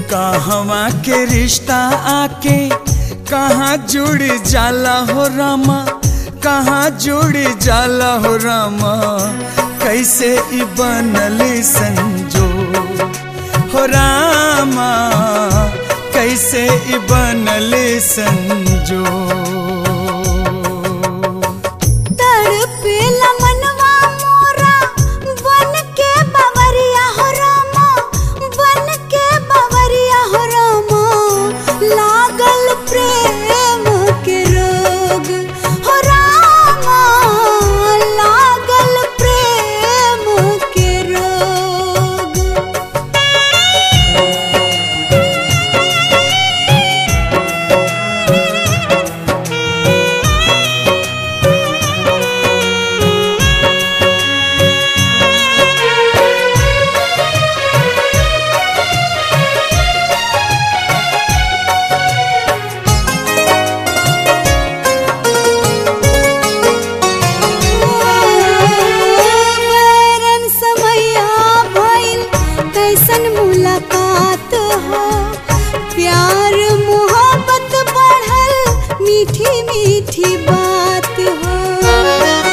कहवा के रिश्ता आके कहाँ जुड़ जाला हो रामा कहाँ जुड़ जाला हो रामा कैसे ई बनल संजो हो रामा कैसे ई बनल संजो तड़पेला मनवा मोरा बन के बवरिया हो रामा बन के बवरिया हो रामा लागल प्रेम के रोग हो रामा लागल प्रेम के रोग बैरन समैया भइल कैसन मुलाकात हो प्यार मोहब्बत बढ़ल मीठी मीठी बात हो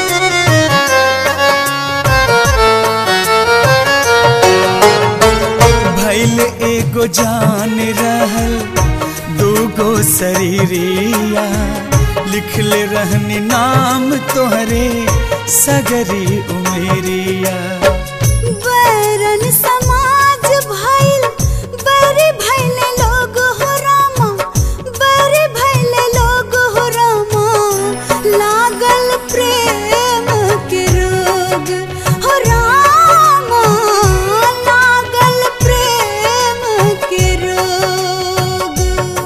भैल एगो जान रहल दूगो शरीरिया लिखले रहनी नाम तोहरे सगरी उमेरिया बैरन समाज भइल बड़े भइले लोग हो रामा बड़े भइले लोग हो रामा लागल प्रेम के रोग हो रामा लागल प्रेम के रोग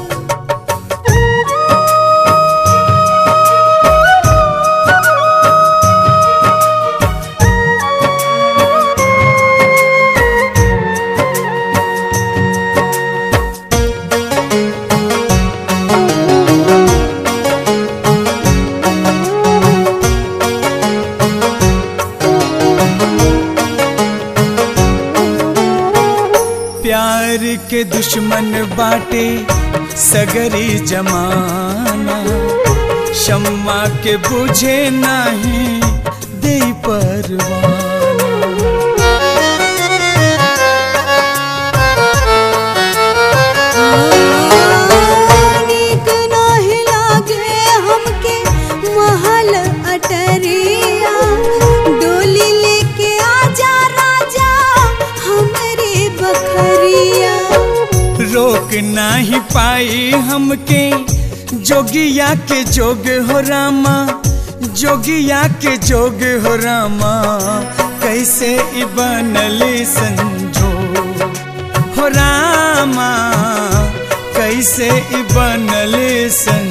प्यार के दुश्मन बाटे सगरी जमाना शम्मा के बुझे नहीं दे परवाना नीक नाही लागे हमके महल अटरिया डोली लेके आजा राजा हमरे बखरिया रोक नहीं पाई हमके जोगिया के जोग हो रामा जोगिया के जोग हो रामा कैसे ई बनली संजो हो रामा कैसे ई बनली संजो